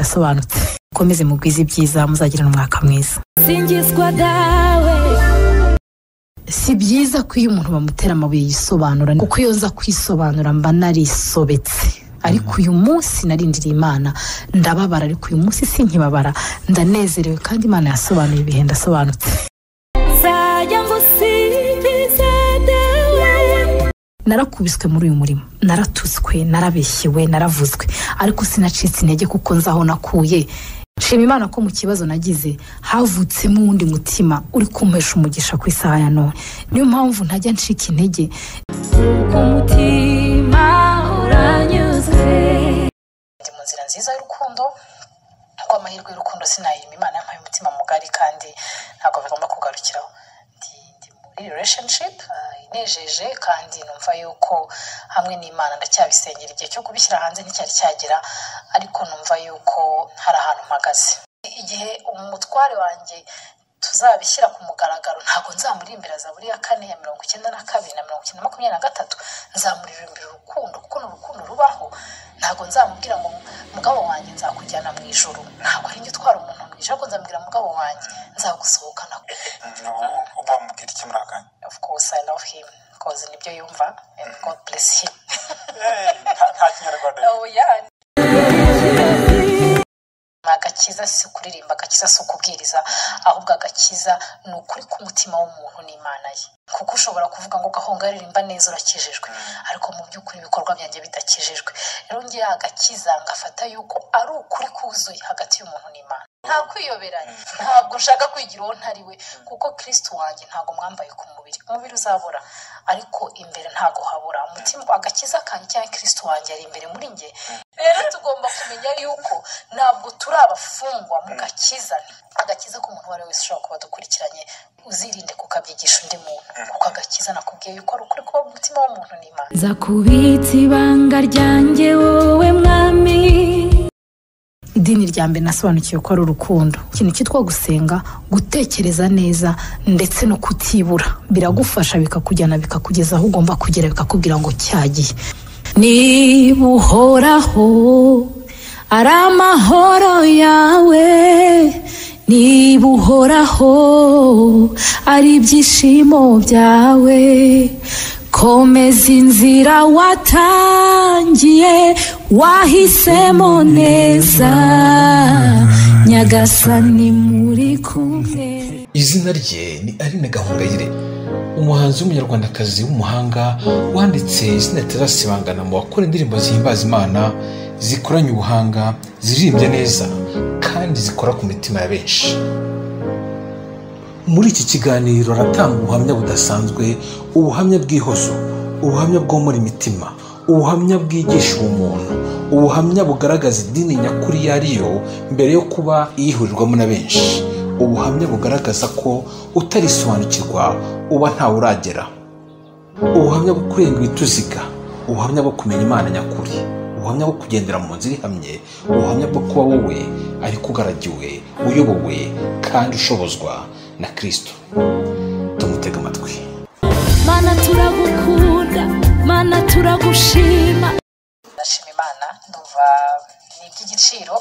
ndasobanutse mukomeze mugwize ibyiza muzagira n'umwaka mwiza singizwa dawe si byiza ko iyo umuntu bamutera amabuye yisobanura kuko iyo nza kwisobanura mba narisobetse ariko uyu munsi narindiriye imana ndababara ariko uyu munsi si nkibabara ndanezerewe kandi imana yasobanuye ibihe ndasobanutse nzajya ngusingiza dawe narakubiswe muri uyu murimo naratutswe narabeshyewe naravuzwe ariko sinacitse intege kuko nzi aho nakuye nshima imana ko mu kibazo nagize havutsemo uwundi mutima uri kumpesha umugisha ku isaha ya none niyo mpamvu ntajya ncika intege ku mutima uranyuzwe ndi mu nzira nziza y'urukundo kuko amahirwe y'urukundo sinayima imana yampaye umutima mugari kandi ntabwo bigomba kugarukiraho ndi ndi muri relationship ah, inejeje kandi numva yuko hamwe n'imana ndacyabisengera igihe cyo kubishyira hanze nticyari cyagera ariko numva yuko hari ahantu mpagaze igihe umutware wanjye tuzabishyira ku mugaragaro ntabwo nzamurimbira zaburi ya kane ya mirongo icyenda na kabiri na mirongo icyenda na makumyabiri na gatatu nzamuririmbira urukundo kuko ni urukundo rubaho ntabwo nzamubwira ngo mugabo wanjye nzakujyana mu ijoro ntabwo ari njye utwara umuntu mu ijoro ahubwo nzamubwira mugabo wanjye nzagusohokana uba wamubwira icyo muranganya of course i love him because nibyo yumva and god bless him nta kinyarwanda oh yeah agakiza si kuririmba agakiza si ukubwiriza ahubwo agakiza ni ukuri k'umutima w'umuntu n'imana ye kuko ushobora kuvuga ngo gahunga aririmba neza urakijijwe ariko mu by'ukuri ibikorwa byanjye bidakijijwe rero ngewe agakiza ngafata yuko ari ukuri kuzuye hagati y'umuntu n'imana nta kwiyoberanya ntabwo nshaka kwigira uwo ntari we kuko kirisiti wanjye ntabwo mwambaye ku mubiri umubiri uzabura ariko imbere ntabwo habura umutima agakiza kanjye cyangwa kirisiti wanjye ari imbere muri njye rero tugomba kumenya yuko ntabwo turi abafungwa mu gakiza agakiza k'umuntu uwo ari we wese ushobora kuba dukurikiranye uzirinde kukabyigisha undi muntu kuko agakiza nakubwiye yuko ari ukuri kuba mu mutima w'umuntu n'imana nzakubitsa ibanga ryanjye wowe mwami idini rya mbere nasobanukiwe ko ari urukundo ikintu cyitwa gusenga gutekereza neza ndetse no kutibura biragufasha bikakujyana bikakugeza aho ugomba kugera bikakubwira ngo cyagiye niba uhoraho ari amahoro yawe niba uhoraho ari ibyishimo byawe komeza inzira watangiye wahisemo neza nyagasani muri kumwe izina rye ni aline gahongayire umuhanzi w'umunyarwandakazi w'umuhanga wanditse izina ritazasibangana mu bakora indirimbo zihimbaza imana zikoranye ubuhanga ziririmbye neza kandi zikora ku mitima ya benshi muri iki kiganiro aratanga ubuhamya budasanzwe ubuhamya bw'ihozo ubuhamya bwomora imitima ubuhamya bwigisha ubumuntu ubuhamya bugaragaza idini nyakuri iyo ari yo mbere yo kuba iyihurirwamo na benshi ubuhamya bugaragaza ko utarisobanukirwa uba ntawe uragera ubuhamya bwo kurenga ibituziga ubuhamya bwo kumenya imana nyakuri ubuhamya bwo kugendera mu nzira ihamye ubuhamya bwo kuba wowe ariko ugaragiwe uyobowe kandi ushobozwa na kirisito tumutega amatwi mana turagukunda mana turagushima ndashima imana ndumva ni iby'igiciro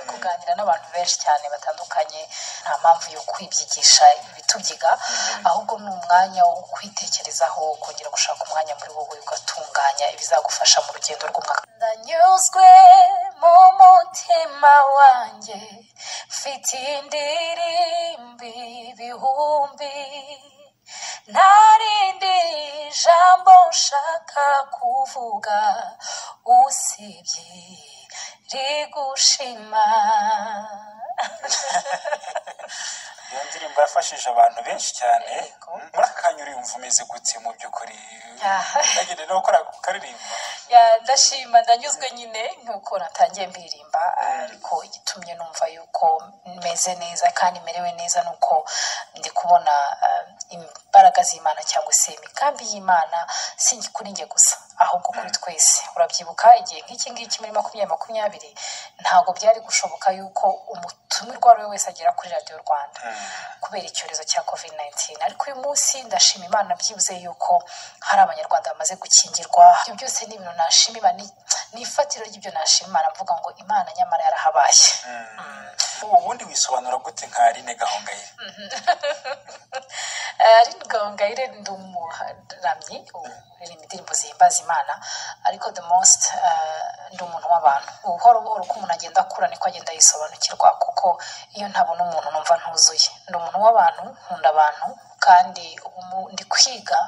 kuganira n'abantu benshi cyane batandukanye nta mpamvu yo kwibyigisha ibitubyiga ahubwo ni umwanya wo kwitekerezaho kongera gushaka umwanya muri wowe ugatunganya ibizagufasha mu rugendo rw'umwaka ndanyuzwe mu mutima wanjye mfite indirimbi ibihumbi ntarindi jambo nshaka kuvuga usibye rigushima iyo ndirimbo yafashije abantu benshi cyane muri aka kanya uriyumva umeze gute mu by'ukuri uragenda no gukora ku karirimbo Ya, ndashima ndanyuzwe nyine nk'uko natangiye mbirimba ariko igitumye numva yuko meze neza kandi merewe neza ni uko ndi kubona ah, imbaraga z'imana cyangwa se imigambi y'imana si kuri njye gusa ahubwo kuri twese urabyibuka igihe nk'iki ngiki muri makumyabiri makumyabiri ntabwo byari gushoboka yuko umutumirwa uwo ari we wese agera kuri radiyo rwanda kubera icyorezo cya covid 19 ariko uyu munsi ndashima imana byibuze yuko hari abanyarwanda bamaze gukingirwa ibyo byose ni ibintu nashima imana ni ifatiro ry'ibyo nashimana mvuga ngo imana nyamara yarahabaye ubundi wisobanura gute nka rine gahongayire ariko gahongayire ndi umuramyi uririmba indirimbo zihimbaza imana ariko the most eh, ndi umuntu w'abantu buhoro buhoro uko umuntu agenda akura niko agenda yisobanukirwa kuko iyo ntabona umuntu numva ntuzuye ndi umuntu w'abantu nkunda abantu kandi ubu mu- ndi kwiga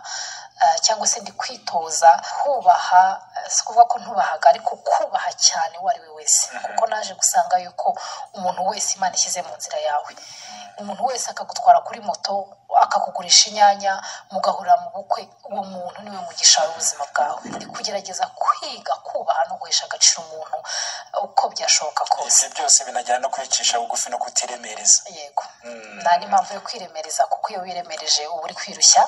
eh, cyangwa se ndi kwitoza kubaha eh, si ukuvuga ko ntubahaga ariko kubaha cyane uwo ari we wese kuko naje gusanga yuko umuntu wese imana ishyize mu nzira yawe umuntu wese akagutwara kuri moto akakugurisha inyanya mugahurira mu bukwe uwo muntu niwe mugisha w'ubuzima bwawe ni kugerageza kwiga kubaha no guhesha agaciro umuntu uko byashoboka kose ibyo byose binajyana no kwicisha bugufi no kutiremereza yego nta n'impamvu yo kwiremereza kuko iyo wiremereje uba uri kwirushya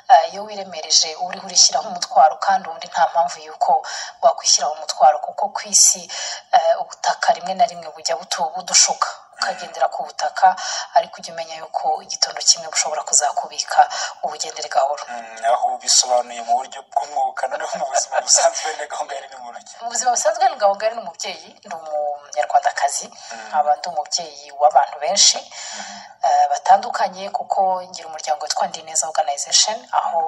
Eh, iyo wiremereje uba uriho urishyiraho umutwaro kandi ubundi nta mpamvu y'uko wakwishyiraho umutwaro kuko ku isi eh, ubutaka rimwe na rimwe bujya butu- budushuka ukagendera ku butaka ariko ujya umenya yuko igitondo kimwe bushobora kuzakubika ubugendere gahoro Mm, aho bisobanuye mu buryo bw'umwuka noneho mu buzima busanzwe rine gahongayire ni mu rujya mu buzima busanzwe ni ngabo ngari ni umubyeyi ndi umunyarwandakazi nkaba ndi umubyeyi w'abantu benshi eh, batandukanye kuko ngira umuryango witwa ndi neza organization aho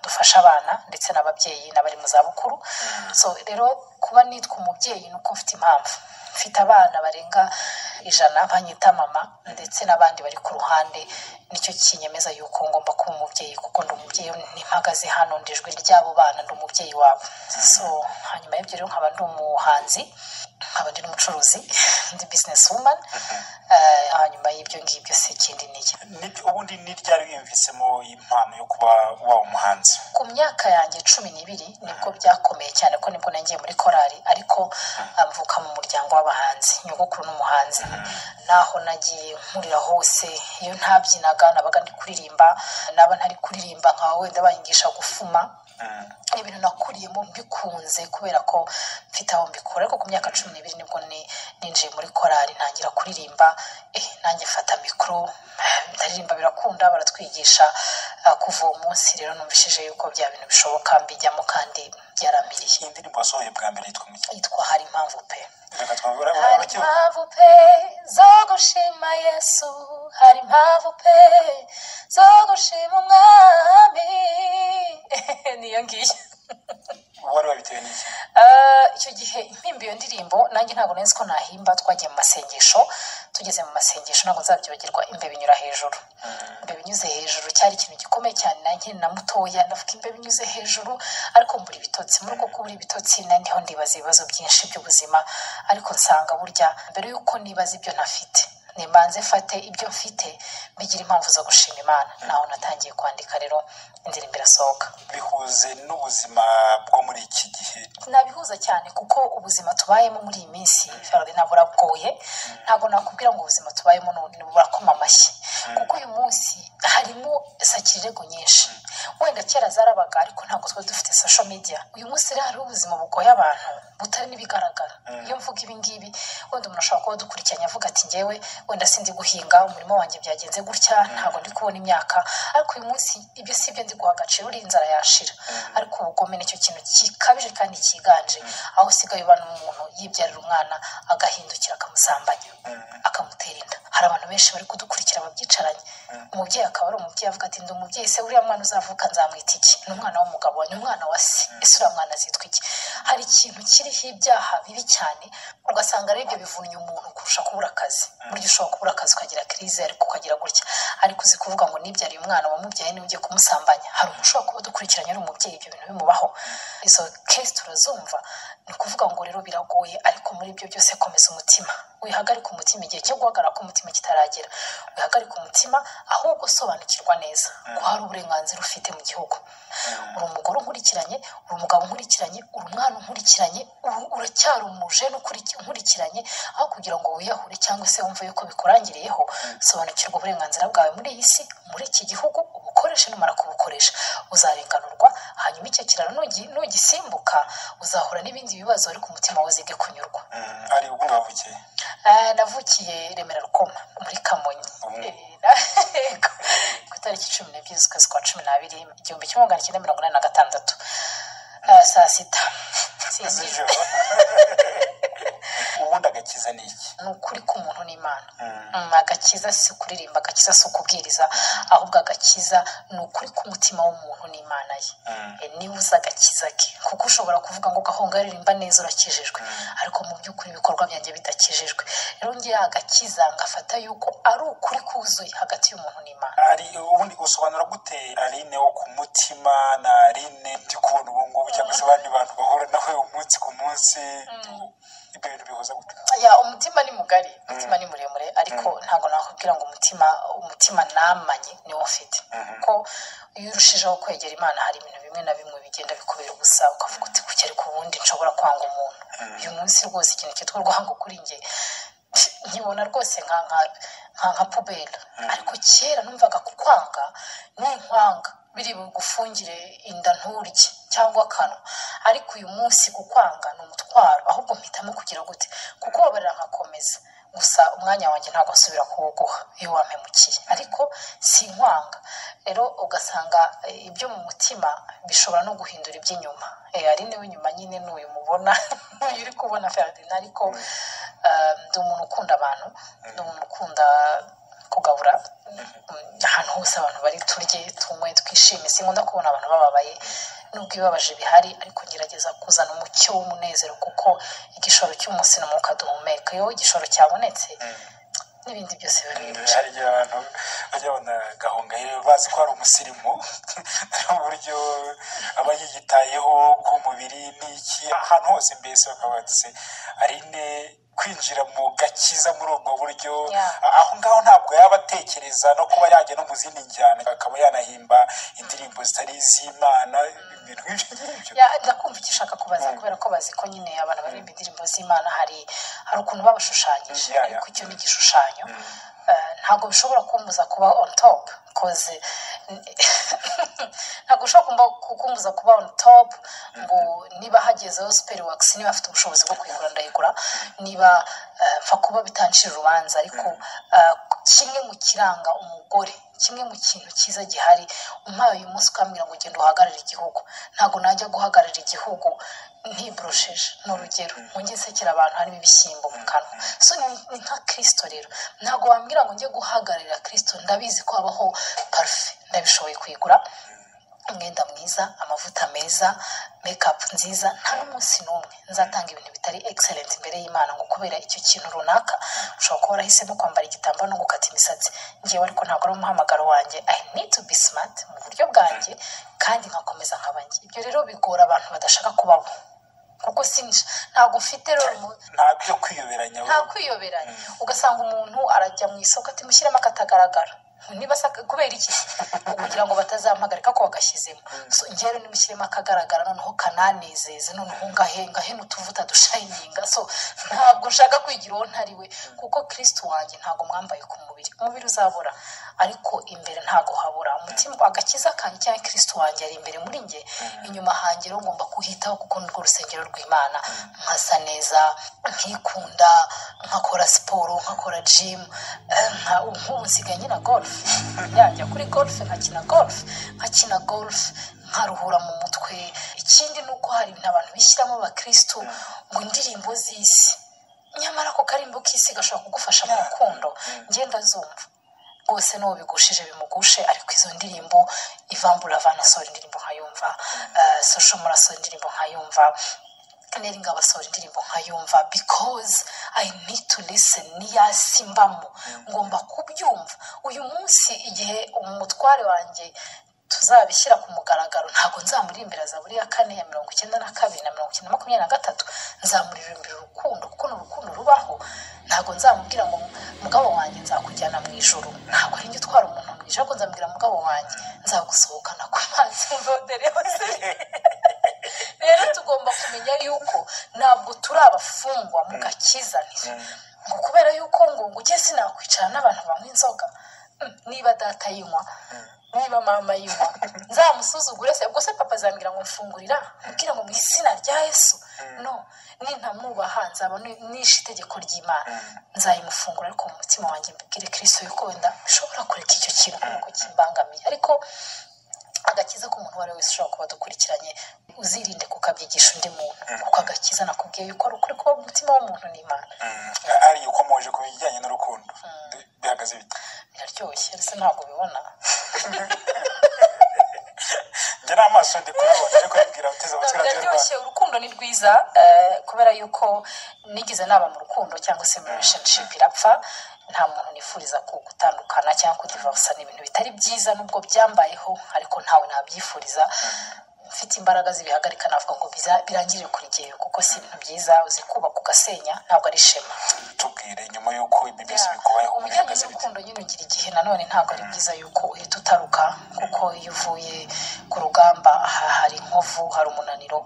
dufasha abana ndetse n'ababyeyi n'abari mu zabukuru so rero kuba nitwa umubyeyi ni uko mfite impamvu mfite abana barenga ijana banyita mama ndetse n'abandi bari ku ruhande nicyo kinyemeza yuko ngomba kuba umubyeyi kuko ndi umubyeyi ntimpagaze hano ndi ijwi ry'abo bana ndi umubyeyi wabo so hanyuma y'ibyo rero nkaba ndi umuhanzi nkaba ndi n'umucuruzi ndi bizinesi wumani hanyuma y'ibyo ngibyo si ikindi ni iki Ni- ubundi ni ryari wiyumvisemo impano yo kuba waba umuhanzi ku myaka yanjye cumi n'ibiri nibwo byakomeye cyane ko nibwo nagiye muri korali ariko mvuka mu muryango w'abahanzi nyogokuru n'umuhanzi naho nagiye nkurira hose iyo ntabyinaga nabaga ndi kuririmba naba ntari kuririmba nka wenda banyigisha gufuma ni ibintu nakuriyemo mbikunze kubera ko mfite aho mbikura ariko ku myaka cumi n'ibiri nibwo ni- ninjiye muri korali ntangira kuririmba eh, nanjye mfata mikoro ndaririmba birakunda baratwigisha Ah, kuva uwo munsi rero numvishije yuko bya bintu bishoboka mbijyamo kandi byaramiriye iyi ndirimbo wasohoye bwa mbere yitwa muki yitwa hari impamvu pe reka twabura hari abakivuga impamvu pe zo gushima yesu hari impamvu pe zo gushima umwami niyo ngiyo wari wabitewe n'iki Ah, icyo gihe impimba iyo ndirimbo nanjye ntabwo nzi ko nahimba twagiye mu masengesho tugeze mu masengesho ntabwo nzabyibagirwa imbe binyura hejuru imbe binyuze hejuru cyari ikintu gikomeye cyane nanjye na mutoya ndavuga imbe binyuze hejuru ariko mbura ibitotsi muri uko kubura ibitotsi na niho ndibaza ibibazo byinshi by'ubuzima ariko nsanga burya mbere y'uko nibaza ibyo ntafite nimbanze mfate ibyo mfite bigira impamvu zo gushima imana naho natangiye kwandika rero indirimbo irasohoka bihuze n'ubuzima bwo muri iki gihe nabihuza cyane kuko ubuzima tubayemo muri iyi minsi Ferdi, ntabwo buragoye ntabwo nakubwira ngo ubuzima tubayemo ni ubu- burakoma amashyi kuko uyu munsi harimo sakirirego nyinshi wenda kera zarabaga ariko ntabwo twari dufite social media uyu munsi rero hariho ubuzima bugoye abantu butari n'ibigaragara iyo mvuga ibi ngibi wenda umuntu ashobora kuba adukurikiranye avuga ati ngewe wenda sindi guhinga umurimo wanjye byagenze gutya ntabwo ndi kubona imyaka ariko uyu munsi ibyo si ibyo ndi guha agaciro uri inzara yashira ariko ubugome nicyo kintu gikabije kandi cyiganje aho usigaye ubana umuntu yibyarira umwana agahindukira akamusambanya akamutera inda hari abantu benshi bari kudukurikira babyicaranye umubyeyi akaba ari umubyeyi avuga ati ndi umubyeyi se uriya mwana uzavuka nzamwita iki ni umwana w'umugabo wa- ni umwana wa se ese uriya mwana azitwa iki hari ikintu kiriho ibyaha bibi cyane ugasanga ari ibyo bivunnye umuntu kurusha kubura akazi burya ushobora kubura akazi ukagira kirize ariko ukagira gutya ariko uzi kuvuga ngo nibyariye umwana wamubyaye niba ugiye kumusambanya hari umuntu ushobora kuba dukurikiranye ari umubyeyi ibyo bintu bimubaho izo kesi turazumva ni ukuvuga ngo rero biragoye ariko muri ibyo byose komeza umutima wihagarike umutima igihe cyo guhagarara k'umutima kitaragera wihagarike umutima ahubwo sobanukirwa neza ko hari uburenganzira ufite mu gihugu uri umugore unkurikiranye uri umugabo unkurikiranye uri umwana unkurikiranye uru- uracyari umuje unkurikiranye aho kugira ngo wiyahure cyangwa se wumve yuko bikurangiriyeho sobanukirwa uburenganzira bwawe muri iyi si muri iki gihugu ubukoreshe numara kubukoresha uzarenganurwa hanyuma icyo kiraro nugi- nugisimbuka uzahura n'ibindi bibazo ariko umutima wawe uzige kunyurwa Mm, ari ubundi wavukeye Ah, navukiye remera rukoma muri kamonyi Mm. Eh, ku itariki cumi n'ebyiri z'ukwezi kwa cumi n'abiri igihumbi kimwe magana cyenda mirongo inani na gatandatu Ah, saa sita z'ijoro ubundi agakiza ni iki ni ukuri k'umuntu n'imana Mm, agakiza si kuririmba agakiza si ukubwiriza ahubwo agakiza ni ukuri k'umutima w'umuntu n'imana ye Mm. E, niba uzi agakiza ke kuko ushobora kuvuga ngo gahonga ririmba neza urakijijwe ariko mu by'ukuri ibikorwa byanjye bidakijijwe rero ngewe agakiza ngafata yuko ari ukuri kuzuye hagati y'umuntu n'imana ari ubundi usobanura gute arine wo ku mutima na arine ndi kubona ubu ngubu cyangwa se abandi bantu bahura nawe umunsi ku munsi ibyo bintu bihuza gute ya umutima ni mugari umutima ni muremure ariko ntabwo nakubwira ngo umutima umutima namanye niwo mfite kuko iyo urushijeho kwegera imana hari ibintu bimwe na bimwe bigenda bikubera ubusa ukavuga uti kuki ariko ubundi nshobora kwanga umuntu uyu munsi rwose ikintu cyitwa urwango kuri njye nkibona rwose nka nka nka nka puberi ariko kera numvaga kukwanga ntunkwanga biri bugufungire inda nturye cyangwa akanwa ariko uyu munsi kukwanga ni umutwaro ahubwo mpitamo kugira gute kukubabarira nkakomeza gusa umwanya wanjye ntabwo nsubira kuwuguha iyo wampemukiye ariko sinkwanga rero ugasanga eh, ibyo mu mutima bishobora no guhindura iby'inyuma Eh, ari niwe inyuma nyine ni uyu mubona uyu uri kubona ferdinand ariko eh, ndi umuntu ukunda abantu ndi umuntu ukunda kugabura mm, ahantu hose abantu bari turye tunywe twishime sinkunda kubona abantu bababaye nubwo ibibabaje bihari ariko ngerageza kuzana umucyo w'umunezero kuko igishoro cy'umunsi ni umwuka duhumeka iyo igishoro cyabonetse n'ibindi byose birabirusha hari igihe abantu bajya babona gahongayire bazi ko ari umusirimu ariho uburyo aba yiyitayeho ku mubiri n'iki ahantu hose mbese bakaba batse arine kwinjira mu gakiza muri ubwo buryo Yeah. aho ngaho ntabwo yaba atekereza no kuba yajya no mu zindi njyana akaba yanahimba indirimbo zitari iz'imana ibintu nk'ibyo ngibyo ya ndakumva icyo ushaka kubaza kubera ko bazi ko nyine abantu baririmba indirimbo z'imana hari hari ukuntu babashushanyije Ya, ya. ariko icyo ni igishushanyo Eh, ntabwo bishobora kumbuza kuba on top koze ntabwo ushobora kumba- kumbuza kuba on top ngo niba hagezeho superi wakisi niba afite ubushobozi bwo kuyigura ndayigura niba eh, mfa kuba bitancira urubanza ariko eh, kimwe mu kiranga umugore kimwe mu kintu cyiza gihari umpaye uyu munsi ukambwira ngo ugenda uhagarare igihugu ntabwo najya guhagarara igihugu ntiburusheje ni urugero njye nsekera abantu harimo ibishyimbo mu kanwa so ni ni nka kirisito rero ntabwo wambwira ngo njye guhagararira kirisito ndabizi ko habaho parufe ndabishoboye kuyigura umwenda mwiza amavuta meza mekapu nziza nta n'umunsi n'umwe nzatanga ibintu bitari egiserenti imbere y'imana ngo kubera icyo kintu runaka ushobora kuba warahisemo kwambara igitambaro no gukata imisatsi ngewe ariko ntabwo ari umuhamagaro wanjye i need to be smart mu buryo bwanjye kandi nkakomeza nkaba njye ibyo rero bigora abantu badashaka kubabo kuko sinji ntabwo mfite rero mu- nta byo kwiyoberanya we. nta kwiyoberanya ugasanga umuntu arajya mu isoko ati mushyiremo akatagaragara niba se aka- kubera iki kugira ngo batazampagarika ko bagashyizemo So, njyewe rero nimushyiremo akagaragara noneho kananezeze noneho ngahe ngahe n'utuvuta dushayininga so ntabwo nshaka kwigira uwo ntari we kuko kirisiti wanjye ntabwo mwambaye ku mubiri umubiri uzabura ariko imbere ntabwo habura umutima agakiza kanjye cyangwa kirisiti wanjye ari imbere muri njye inyuma hanjye rero ngomba kuhitaho kuko nirwo rusengero rw'imana nkasa neza nkikunda nkakora siporo nkakora jimu nk'ubu nsigaye nkina golufe yajya kuri golufe nkakina golufe nkakina golufe nkaruhura mu mutwe ikindi ni uko hari ibintu abantu bishyiramo abakirisitu ngo indirimbo z'isi nyamara ako karimbo k'isi gashobora kugufasha mu rukundo ngenda zumva rwose n'uwo bigushije bimugushe ariko izo ndirimbo ivambura avana asohora indirimbo nkayumva eh, sosho murasohora indirimbo nkayumva neringa abasohora indirimbo nkayumva because i need to listen niyasi mbamo ngomba kubyumva uyu munsi igihe umutware wanjye tuzabishyira ku mugaragaro ntabwo nzamuririmbira zaburi ya kane ya mirongo icyenda na kabiri na mirongo icyenda na makumyabiri na gatatu nzamuririmbira urukundo kuko ni urukundo rubaho ntabwo nzamubwira ngo mugabo wanjye nzakujyana mu ijoro ntabwo ari njye utwara umuntu mu ijoro ahubwo nzamubwira mugabo wanjye nzagusohokana ku mazi mvodereho rero tugomba kumenya yuko ntabwo turi abafungwa mu gakiza ni- ngo kubera yuko ngo ngo ujye sinakwicara n'abantu banywa inzoga Mm, niba data yinywa niba mama yinywa nzamusuzugure se ubwo se papa azambwira ngo mfungurira mbwira ngo mu izina rya yesu no nintamubaha nzaba ni- nishe itegeko ry'imana nzayimufungura ariko mu mutima wanjye mbibwire kirisito yuko wenda bishobora kureka icyo kintu ntabwo kimbangamiye ariko agakiza k'umuntu uwo ari we wese ushobora kuba dukurikiranye uzirinde kukabyigisha undi muntu kuko agakiza nakubwiye yuko ari ukuri kuba mu mutima w'umuntu ni imana ari ukomoje ku bijyanye n'urukundo bihagaze bite biraryoshye ndetse ntabwo ubibona njye n'amaso ndi kuyabona ariko yabwira uteze amatwi radiyo rwanda biraryoshye urukundo ni rwiza eh, kubera yuko nigeze naba mu rukundo cyangwa se mu relationship irapfa nta muntu nifuriza ku- gutandukana cyangwa kudivarusa ni ibintu bitari byiza nubwo byambayeho ariko ntawe nabyifuriza mfite imbaraga zibihagarika navuga ngo biza- birangirire kuri jyewe kuko si ibintu byiza uzi kubaka ugasenya ntabwo ari ishema tubwire nyuma y'uko ibi byose Yeah. bikubayeho ubujyanye bihagaze bite n'urukundo nyine ugira igihe nanone ntabwo ari byiza yuko uhita utaruka kuko iyo uvuye ku rugamba aha hari inkovu hari umunaniro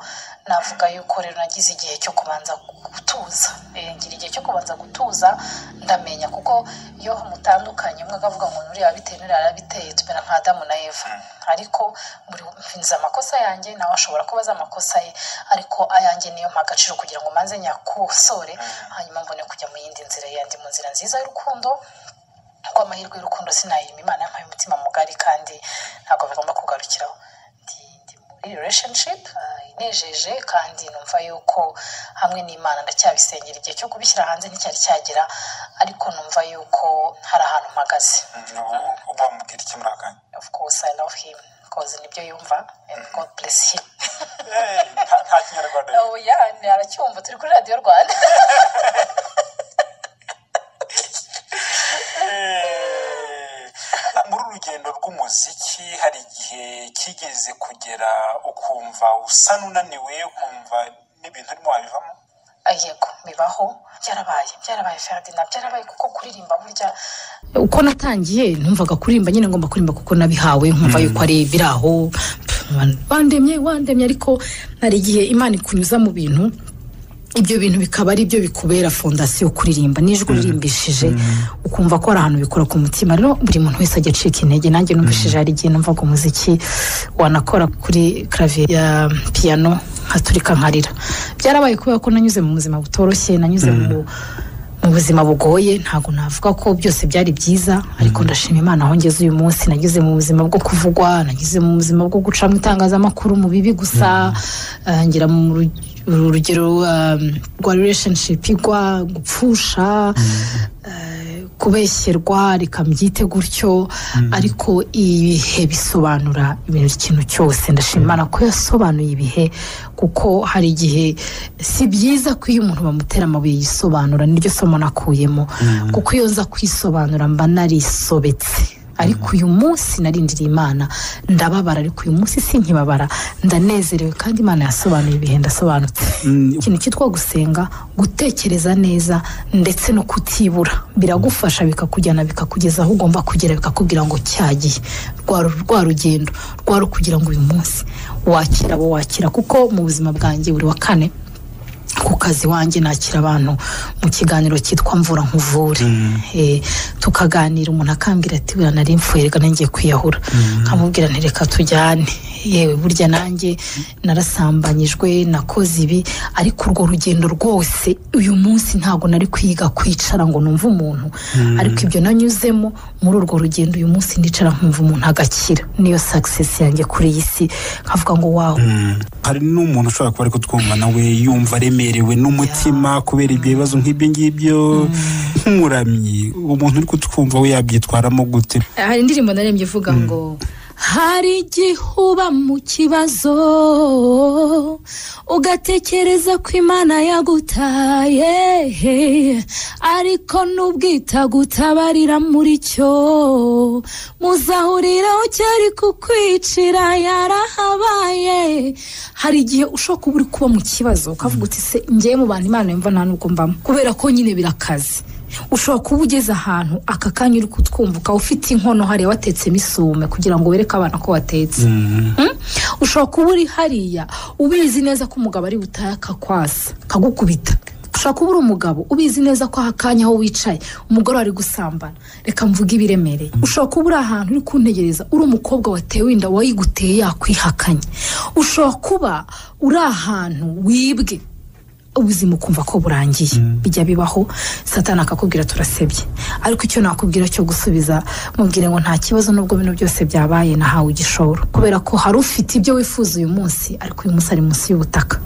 navuga yuko rero nagize igihe cyo kubanza gutuza Eh, ngira igihe cyo kubanza gutuza ndamenya kuko iyo mutandukanye umwe akavuga ngo nuriya biteye nuriya arabiteye tumera nka adamu na eva ariko buri nzi amakosa yanjye nawe ashobora kuba azi amakosa ye ariko ayanjye niyo mpa agaciro kugira ngo manze nyakosore hanyuma mbone kujya mu yindi nzira yandi mu nzira nziza y'urukundo kuko amahirwe y'urukundo sinayirima imana yampaye umutima mugari kandi ntabwo bigomba kugarukiraho ndi ndi muri relationship ah, inejeje kandi numva yuko hamwe n'imana ndacyabisengera igihe cyo kubishyira hanze nticyari cyagera ariko numva yuko hari ahantu mpagaze ubu wamubwira iki muri aka kanya of course i love him because nibyo yumva and god bless him Eh, nta- nta kinyarwanda oh yeah ni- aracyumva turi kuri radiyo rwanda Eh, muri uru rugendo rw'umuziki hari igihe kigeze kugera ukumva usa n'unaniwe ukumva n'ibintu urimo wabivamo Ah, yego bibaho byarabaye byarabaye feradina byarabaye kuko kuririmba burya uko natangiye numvaga kuririmba nyine ngomba kuririmba kuko nabihawe nkumva yuko ari biri aho pff, wandemye wandemye ariko hari igihe imana ikunyuza mu bintu ibyo bintu bikaba ari byo bikubera fondasiyo kuririmba n'ijwi uririmbishije ukumva ko hari ahantu bikora ku mutima rero buri muntu wese ajya acika intege nanjye numvishije hari igihe numvaga umuziki wanakora kuri clavier ya piyano nkaturika nkarira byarabaye kubera ko nanyuze mu buzima butoroshye nanyuze mu mu buzima bugoye ntabwo navuga ko byose byari byiza ariko ndashima imana aho ngeze uyu munsi nageze mu buzima bwo kuvugwa nageze mu buzima bwo guca mu itangazamakuru mu bibi gusa ah, ngira mu ru- uru rugero ah, rwa relationship igwa gupfusha ah, kubeshyerwa reka mbyite gutyo ariko ibihe bisobanura ibintu ikintu cyose ndashima imana ko yasobanuye ibihe kuko hari igihe si byiza ko iyo umuntu bamutera amabuye yisobanura niryo somo nakuyemo kuko iyo nza kwisobanura mba narisobetse ariko uyu munsi narindiriye imana ndababara ariko uyu munsi sinkibabara ndanezerewe kandi imana yasobanuye ibihe ndasobanutse ikintu cyitwa gusenga gutekereza neza ndetse no kutibura biragufasha bikakujyana bikakugeza aho ugomba kugera bikakubwira ngo cyagiye rwa- rwa rugendo rwa rukugira ngo uyu munsi wakira abo wakira kuko mu buzima bwanjye buri wa kane ku kazi wanjye nakira abantu mu kiganiro cyitwa mvura nkuvure Eh, tukaganira umuntu akambwira ati buriya nari mfuye reka nanjye kwiyahura nkamubwira nti reka tujyane yewe burya nanjye narasambanyijwe nakoze ibi ariko urwo rugendo rwose uyu munsi ntabwo nari kwiga kwicara ngo numve umuntu ariko ibyo nanyuzemo muri urwo rugendo uyu munsi ndicara nkumva umuntu agakira niyo sakisesi yanjye kuri iyi si nkavuga ngo wawe hari n'umuntu ushobora kuba ari kutwumva nawe yumva aremerewe n'umutima kubera ibyo bibazo nk'ibyo ngibyo nk'umuramyi umuntu uri kutwumva we yabyitwaramo gute hari indirimbo narembye ivuga ngo hari igihe uba mu kibazo ugatekereza ko imana yagutaye ariko nubwo itagutabarira muri cyo muzahuriraho cyari kukwicira yarahabaye hari igihe ushobora kuba uri kuba mu kibazo ukavuga uti se ngewe mu bantu imana yumva nta n'ubwo mbamo kubera ko nyine birakaze ushobora kuba ugeze ahantu aka kanya uri kutwumva ukaba ufite inkono hariya watetsemo isume kugira ngo wereke abana ko watetse Mm? ushobora kuba uri hariya ubizi neza ko umugabo ari butaye akakwasa akagukubita ushobora kuba uri umugabo ubizi neza ko aha kanya aho wicaye umugore ari gusambana reka mvuge ibiremereye ushobora kuba uri ahantu uri kuntegereza uri umukobwa watewe inda wayiguteye yakwihakanye ushobora kuba uri ahantu wibwe ubuzima ukumva ko burangiye bijya bibaho satana akakubwira turasebye ariko icyo nakubwira cyo gusubiza mubwire ngo nta kibazo n'ubwo bino byose byabaye nahawe igishoro kubera ko hari ufite ibyo wifuza uyu munsi ariko uyu munsi ari munsi y'ubutaka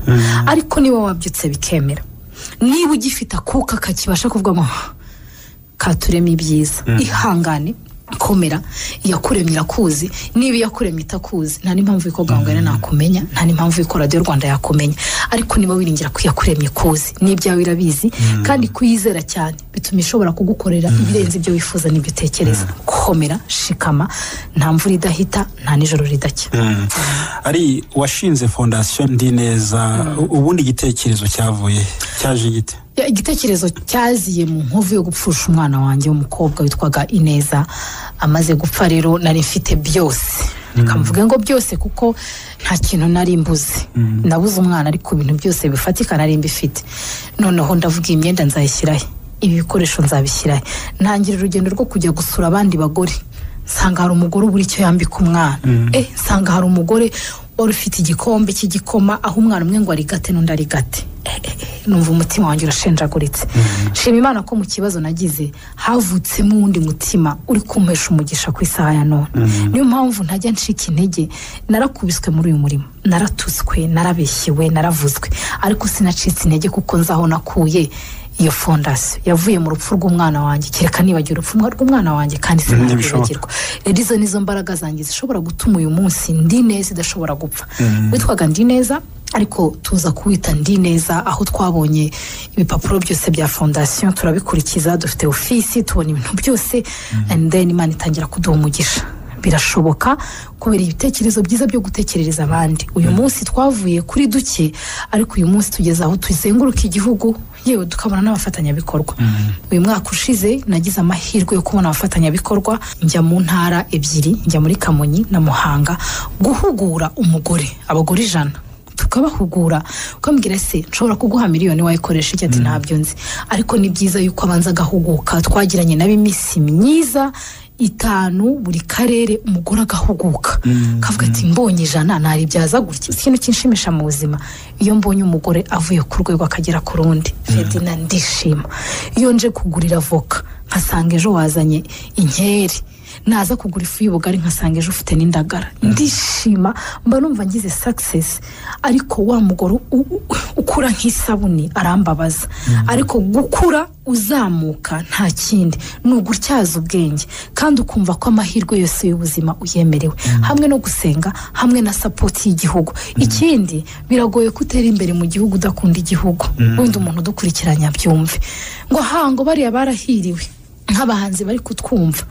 ariko niba wabyutse bikemera niba ugifite akuka kakibasha kuvuga ngo "Ah, katurema ibyiza ihangane komera iyakuremye irakuzi niba iyakuremye itakuzi nta n'impamvu y'uko gahungana nakumenya nta n'impamvu y'uko radiyo rwanda yakumenya ariko niba wiringira ko iyakuremye kuzi n'ibyawe irabizi kandi kuyizera cyane bituma ishobora kugukorera ibirenze ibyo wifuza n'ibyo utekereza komera shikama nta mvura idahita nta nijoro ridacya ari uwashinze fondasiyo ndi neza ubundi igitekerezo cyavuye he? cyaje gite Ya, igitekerezo cyaziye mu nkovu yo gupfusha umwana wanjye w'umukobwa witwaga ineza amaze gupfa rero nari mfite byose reka mvuge ngo byose kuko nta kintu nari mbuze nabuze umwana ariko ibintu byose bifatika nari mbifite noneho ndavuga iyi myenda nzayishyirahe ibi bikoresho nzabishyirahe ntangira urugendo rwo kujya gusura abandi bagore nsanga hari umugore ubura icyo yambika umwana eh nsanga hari umugore wari ufite igikombe cy'igikoma aho umwana umwe ngo arigate n'undi arigate numva umutima wanjye urashenjaguritse shima imana ko mu kibazo nagize havutsemo uwundi mutima uri kumpesha umugisha ku isaha ya none niyo mpamvu ntajya ncika intege narakubiswe muri uyu murimo naratutswe narabeshyewe naravuzwe ariko sinacitse intege kuko nzi aho nakuye iyo fondasiyo yavuye mu rupfu rw'umwana wanjye kereka nibagira urupfu rw'umwana wanjye kandi ntibishoboka. sinabibagirwa rero izo nizo mbaraga zanjye zishobora gutuma uyu munsi ndi neza idashobora gupfa witwaga ndi neza ariko tuza kuwita ndi neza aho twabonye ibipapuro byose bya fondasiyo turabikurikiza dufite ofisi tubona ibintu byose and then imana itangira kuduha umugisha birashoboka kubera ibitekerezo byiza byo gutekerereza abandi uyu munsi twavuye kuri duke ariko uyu munsi tugeze aho tuzenguruka igihugu yewe tukabona n'abafatanyabikorwa uyu mwaka ushize nagize amahirwe yo kubona abafatanyabikorwa njya mu ntara ebyiri njya muri kamonyi na muhanga guhugura umugore abagore ijana tukabahugura ukambwira se nshobora kuguha miliyoni wayikoresha iki ati ntabyo nzi ariko ni byiza yuko abanza agahuguka twagiranye nabo iminsi myiza itanu buri karere umugore agahuguka kavuga ati mbonye ijana naribyaza gutya ikintu kinshimisha mu buzima iyo mbonye umugore avuye ku rwego akagera ku rundi fedina ndishima iyo nje kugurira voka nkasanga ejo wazanye inkeri naza kugura ifu y'ubugari nkasanga ejo ufite n'indagara ndishima mba numva ngize sakisesi ariko wa mugore u- u- ukura nk'isabuni arambabaza ariko gukura uzamuka nta kindi ni ugutyaza ubwenge kandi ukumva ko amahirwe yose y'ubuzima uyemerewe hamwe no gusenga hamwe na sapoti y'igihugu ikindi biragoye ko utera imbere mu gihugu udakunda igihugu wenda umuntu udukurikiranya abyumve ngo hango bariya barahiriwe nk'abahanzi bari kutwumva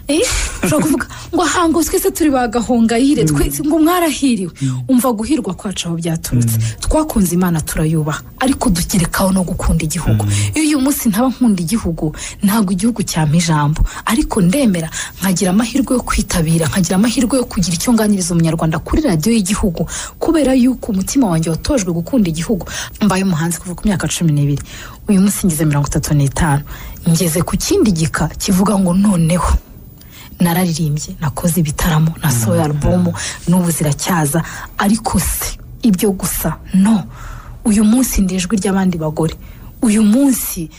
Eh, ushobora kuvuga ngo hango twese turi ba gahongayire twese ngo mwarahiriwe umva guhirwa kwacu aho byaturutse twakunze imana turayubaha ariko dukerekaho no gukunda igihugu iyo uyu munsi ntaba nkunda igihugu ntabwo igihugu cyampa ijambo ariko ndemera nkagira amahirwe yo kwitabira nkagira amahirwe yo kugira icyo nganiriza umunyarwanda kuri radiyo y'igihugu kubera yuko umutima wanjye watojwe gukunda igihugu mbaye umuhanzi kuva ku myaka cumi n'ibiri uyu munsi ngize mirongo itatu n'itanu ngeze ku kindi gika kivuga ngo noneho nararirimbye nakoze ibitaramo nasohoye alubumu n'ubu ziracyaza ariko se ibyo gusa no uyu munsi ndi ijwi ry'abandi bagore uyu munsi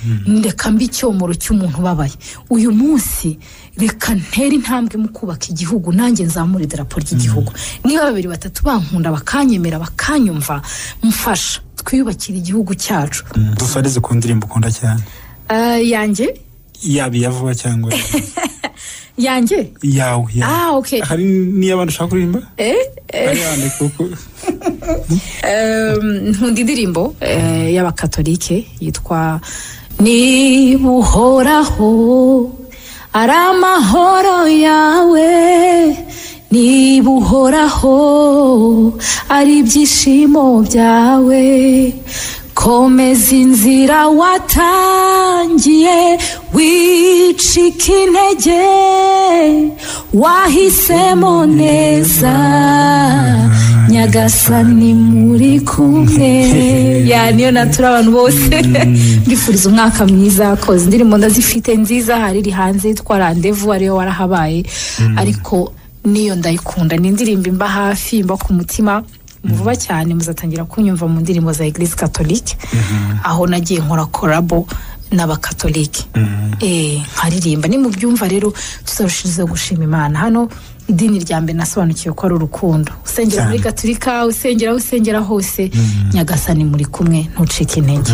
reka mbi icyomoro cy'umuntu ubabaye uyu munsi reka ntere intambwe mu kubaka igihugu nanjye nzamura idarapo ry'igihugu niba babiri batatu bankunda bakanyemera bakanyumva mfasha twiyubakire igihugu cyacu dusarize ku ndirimbo ukunda cyane Eh, yanjye yaba iya vuba cyangwa yanjye iyawe iyawe. Ah, okay. hari n'iy'abantu ushaka kuririmba hari yandi kuko Ehm, nkunda indirimbo eh, y'abakatolike yitwa niba uhoraho ari amahoro yawe niba uhoraho ari ibyishimo byawe komeza inzira watangiye wicika intege wahisemo neza nyagasani muri kumwe ya niyo natura abantu bose mbifuriza umwaka mwiza koza indirimbo ndazifite nziza hari iri hanze yitwa randevu ariyo warahabaye ariko niyo ndayikunda ni indirimbo imba hafi imba ku mutima vuba cyane muzatangira kunyumva mu ndirimbo za eglise catholique aho nagiye nkora korabo n'abakatolike Eh, nkaririmba nimubyumva rero tuzarushiriza gushima imana hano idini rya mbere nasobanukiwe ko ari urukundo usengera muri Cyane. gaturika usengera aho usengera hose nyagasani muri kumwe ntucike intege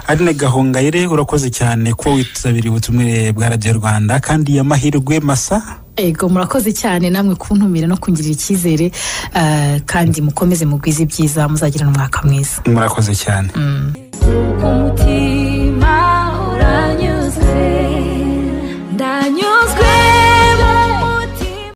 Aline Gahongayire urakoze cyane kuba witabiriye ubutumire bwa radiyo rwanda kandi ya mahirwe masa ego murakoze cyane namwe kuntumira no kungirira icyizere eh, kandi mukomeze mugwize ibyiza muzagira n'umwaka mwiza murakoze cyane umutima